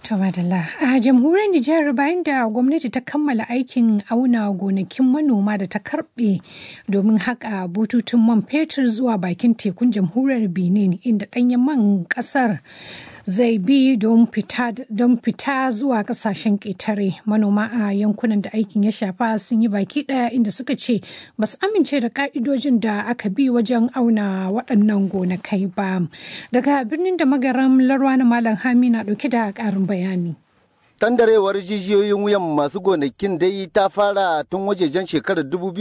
To madalla a jamhuriyar Nijar bayan da gwamnati ta kammala aikin auna gonakin manoma da ta karbe domin haƙa bututun man fetur zuwa bakin tekun jamhuriyar Benin inda ɗanyen man ƙasar zai bi don fita zuwa kasashen ƙetare manoma a yankunan da aikin ya shafa sun yi baki ɗaya inda suka ce ba su amince da ka'idojin da aka bi wajen auna waɗannan gonakai ba daga birnin da magaram larwa na malam hami na ɗauke da ƙarin bayani Tandarewar jijiyoyin wuyan masu gonakin dai ta fara tun wajejen shekarar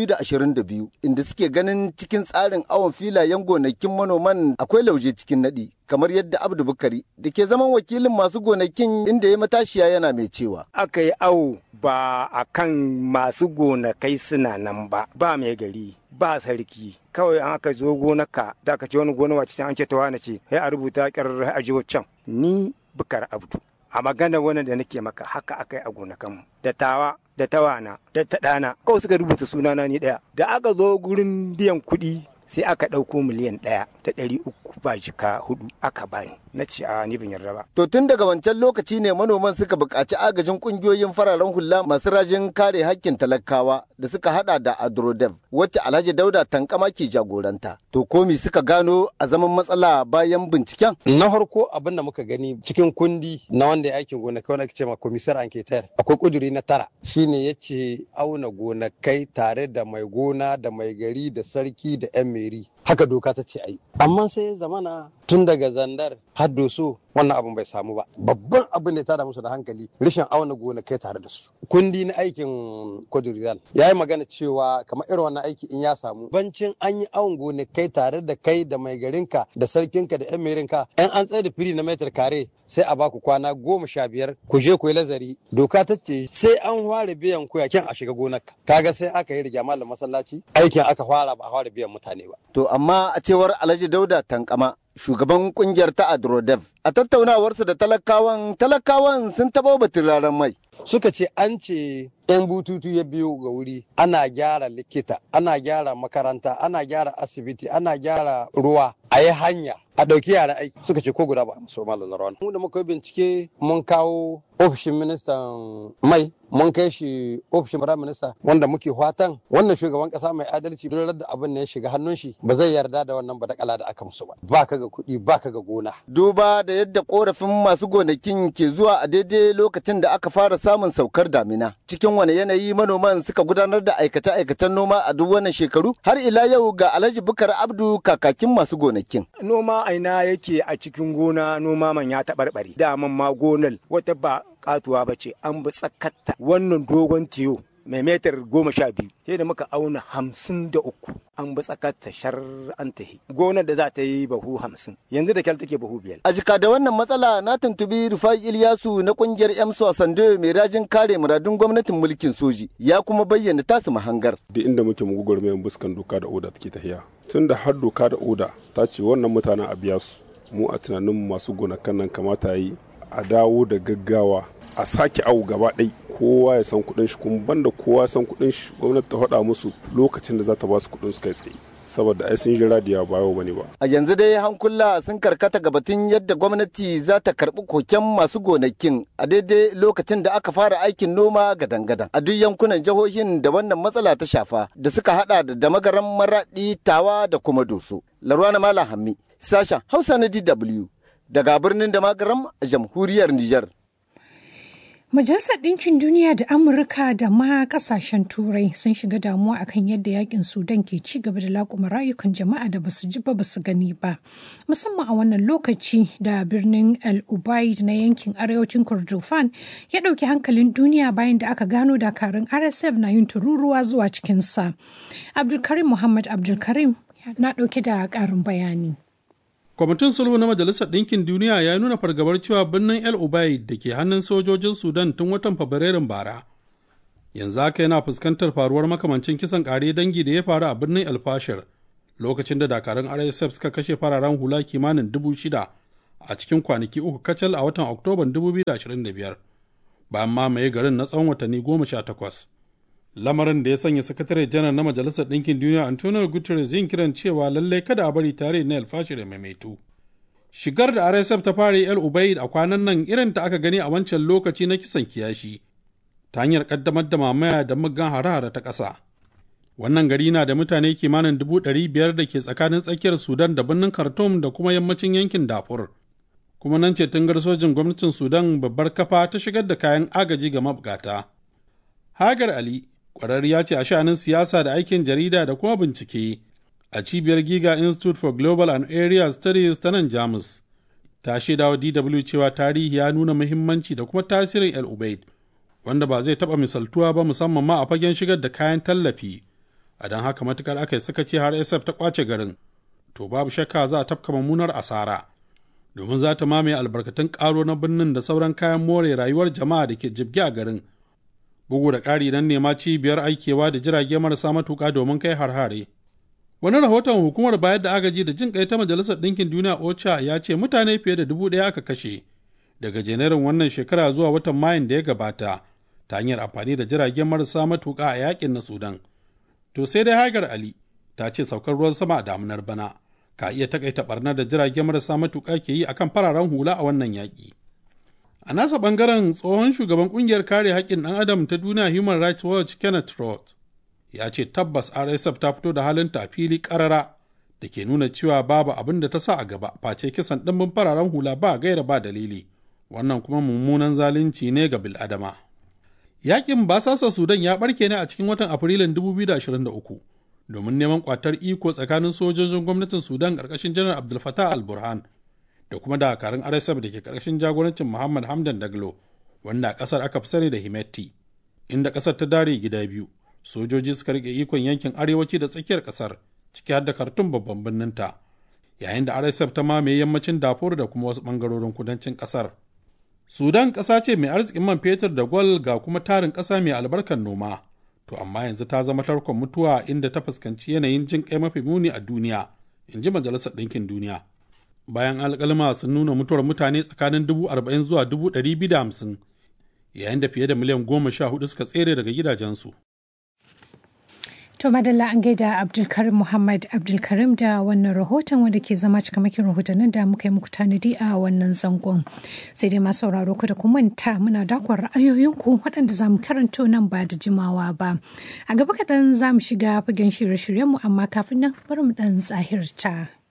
2022 inda suke ganin cikin tsarin awon filayen gonakin manoman akwai lauje cikin naɗi kamar yadda Abdu Bukari da ke zaman wakilin masu gonakin inda ya matashiya yana mai cewa. Aka yi awo ba a kan masu gonakai suna nan ba, ba mai gari, ba sarki. Kawai an aka zo gonaka da aka ce wani gona wace an ce ta wane ce, sai a rubuta ƙyar a can. Ni Bukar Abdu. a magana wannan da nake maka haka akai a gonakanmu da tawa da tawana da taɗana kawai suka rubuta sunana ni ɗaya da aka zo gurin biyan kuɗi sai aka ɗauko miliyan ɗaya da ɗari uku ba jika hudu aka bani na ce a ni ban yarda ba. To tun daga wancan lokaci ne manoman suka buƙaci agajin ƙungiyoyin fararen hula masu rajin kare hakkin talakawa da suka hada da Adrodev wacce Alhaji Dauda Tankama ke jagoranta. To komi suka gano a zaman matsala bayan binciken? Na farko abin da muka gani cikin kundi na wanda ya aikin gonakai wanda ake ce ma komisar anketar akwai kuduri na tara shine ya ce auna gonakai tare da mai gona da mai gari da sarki da 'yan meri haka doka ta ce ai amma sai ya zamana tun daga zandar har doso wannan abin bai samu ba babban abin da ya tada musu da hankali rashin auna gonakai tare da su kundi na aikin kwadurial ya yi magana cewa kamar irin wannan aiki in ya samu bancin an yi awon gonakai tare da kai da mai garinka da sarkinka da yan merinka yan an tsaye da fili na metar kare sai a baku kwana goma sha biyar ku je ku yi lazari doka ta ce sai an fara biyan ku yakin a shiga gonarka kaga sai aka yi riga malam masallaci aikin aka fara ba a fara biyan mutane ba to amma a cewar alhaji dauda tankama shugaban kungiyar ta Adrodev. A tattaunawarsu da talakawan, talakawan sun taɓa batun raran mai. Suka ce an ce 'yan bututu ya biyo ga wuri ana gyara likita, ana gyara makaranta, ana gyara asibiti, ana gyara ruwa, a yi hanya. A ɗauki yara aiki suka ce ko guda ba so malam rawan. Mu da muka yi bincike mun kawo ofishin ministan mai mun kai shi ofishin firayim minista wanda muke fatan wannan shugaban kasa mai adalci don da abin ne ya shiga hannun shi ba zai yarda da wannan badakala da aka musu ba ba ka ga kuɗi ba ka ga gona. duba da yadda korafin masu gonakin ke zuwa a daidai lokacin da aka fara samun saukar damina cikin wani yanayi manoman suka gudanar da aikace-aikacen noma a duk wannan shekaru har ila yau ga alhaji bukar abdu kakakin masu gonakin. noma aina yake a cikin gona noma man ya taɓarɓare daman ma gonar wata ba katuwa ba ce an bi tsakatta wannan dogon tiyo mai metar goma sha biyu sai da muka auna hamsin da uku an bi tsakatta shar an tahi gonar da za ta yi bahu hamsin yanzu da kyal take bahu biyar. a jika da wannan matsala na tuntubi rufai ilyasu na kungiyar emso sando mai rajin kare muradun gwamnatin mulkin soji ya kuma bayyana tasu mahangar. duk inda muke mu gugurmayan buskan doka da oda take tahiya tun da har doka da oda ta ce wannan mutanen a biya su mu a tunanin masu gonakan nan kamata yi a dawo da gaggawa a sake awu gaba ɗai kowa ya san kuɗin shi kuma banda kowa ya san kuɗin shi gwamnati ta faɗa musu lokacin da za ta ba su kuɗin su kai tsaye saboda ai sun ji radiya ba yau bane ba a yanzu dai hankula sun karkata ga batun yadda gwamnati za ta karɓi koken masu gonakin a daidai lokacin da aka fara aikin noma gadan-gadan a duk yankunan jihohin da wannan matsala ta shafa da suka hada da damagaran maraɗi tawa da kuma doso larwana malam hammi sashen hausa na dw daga birnin da magaram a jamhuriyar Nijar. Majalisar Ɗinkin Duniya da Amurka da ma ƙasashen Turai sun shiga damuwa akan yadda yakin Sudan ke ci gaba da laƙuma rayukan jama'a da basu ji ba basu gani ba. Musamman a wannan lokaci da birnin El Ubaid na yankin arewacin Kordofan ya ɗauki hankalin duniya bayan da aka gano dakarun RSF na yin tururuwa zuwa cikinsa. Abdulkarim Muhammad Abdulkarim na ɗauke da ƙarin bayani. kwamitin sulhu na majalisar ɗinkin duniya ya nuna fargabar cewa birnin el ubaid da ke hannun sojojin sudan tun watan fabrairun bara yanzu haka yana fuskantar faruwar makamancin kisan ƙare dangi da ya faru a birnin el fashir lokacin da dakarun rsf suka kashe fararen hula kimanin dubu shida a cikin kwanaki uku kacal a watan oktoban 2025 bayan mamaye garin na tsawon watanni goma sha takwas lamarin da ya sanya sakatare janar na majalisar ɗinkin duniya antonio guterres yin kiran cewa lallai kada a bari tare na alfashir ya maimaitu Shigar da RSF ta fara El Ubaid a kwanan nan irin ta aka gani a wancan lokaci na kisan kiyashi ta hanyar kaddamar da mamaya da muggan hare-hare ta ƙasa. Wannan gari na da mutane kimanin dubu ɗari biyar da ke tsakanin tsakiyar Sudan da birnin Khartoum da kuma yammacin yankin Darfur. Kuma nan ce tungar sojin gwamnatin Sudan babbar kafa ta shigar da kayan agaji ga mabukata. Hagar Ali, ƙwararriya ce a sha'anin siyasa da aikin jarida da kuma bincike a cibiyar Giga Institute for Global and Area Studies ta nan Jamus. Ta shaida wa DW cewa tarihi ya nuna muhimmanci da kuma tasirin El Ubaid, wanda ba zai taɓa misaltuwa ba musamman ma a fagen shigar da kayan tallafi. A don haka matukar aka yi sakaci har SF ta kwace garin, to babu shakka za a tafka mummunar asara. Domin za ta mamaye albarkatun ƙaro na birnin da sauran kayan more rayuwar jama'a da ke jibge a garin. Bugu da ƙari nan nema cibiyar aikewa da jirage marasa matuƙa domin kai har-hare. Wani rahoton hukumar bayar da agaji da jin kai ta Majalisar Ɗinkin Duniya OCHA ya ce mutane fiye da dubu ɗaya aka kashe daga janairun wannan shekara zuwa watan Mayun da ya gabata ta hanyar amfani da jiragen marasa matuƙa a yakin na Sudan. To sai dai Hagar Ali ta ce saukar ruwan sama a damunar bana ka iya takaita barnar da jiragen marasa matuƙa ke yi akan fararen hula a wannan yaƙi. A nasa ɓangaren tsohon shugaban ƙungiyar kare haƙƙin ɗan adam ta duniya Human Rights Watch Kenneth Roth ya ce tabbas rsf ta fito da halinta a fili karara da ke nuna cewa babu abin da ta sa a gaba face kisan ɗimbin fararen hula ba gaira ba dalili wannan kuma mummunan zalunci ne ga biladama yakin basasa sudan ya barke ne a cikin watan afrilun 2023 domin neman kwatar iko tsakanin sojojin gwamnatin sudan ƙarƙashin janar abdul fatah al-burhan da kuma dakarun rsf da ke ƙarƙashin jagorancin muhammad hamdan daglo wanda a ƙasar aka fi sani da himetti inda ƙasar ta dare gida biyu sojoji suka rike ikon yankin arewaci da tsakiyar kasar ciki har da kartun babban birnin ta yayin da rsf ta mamaye yammacin dafur da kuma wasu bangarorin kudancin kasar sudan ƙasa ce mai arzikin man fetur da gwal ga kuma tarin ƙasa mai albarkar noma to amma yanzu ta zama tarkon mutuwa inda ta fuskanci yanayin jin kai mafi muni a duniya in ji majalisar ɗinkin duniya bayan alƙalma sun nuna mutuwar mutane tsakanin dubu arba'in zuwa dubu ɗari biyu da hamsin yayin da fiye da miliyan goma sha hudu suka tsere daga gidajensu To madalla an gaida Abdulkarim Muhammad Abdulkarim da wannan rahoton wanda ke zama cikamakin rahotannin da muka yi muku tanadi a wannan zangon. Sai dai masu sauraro ku da ku manta muna dakon ra'ayoyinku waɗanda za mu karanto nan ba da jimawa ba. A gaba kaɗan za mu shiga fagen shirye-shiryenmu amma kafin nan bari mu ɗan tsahirta.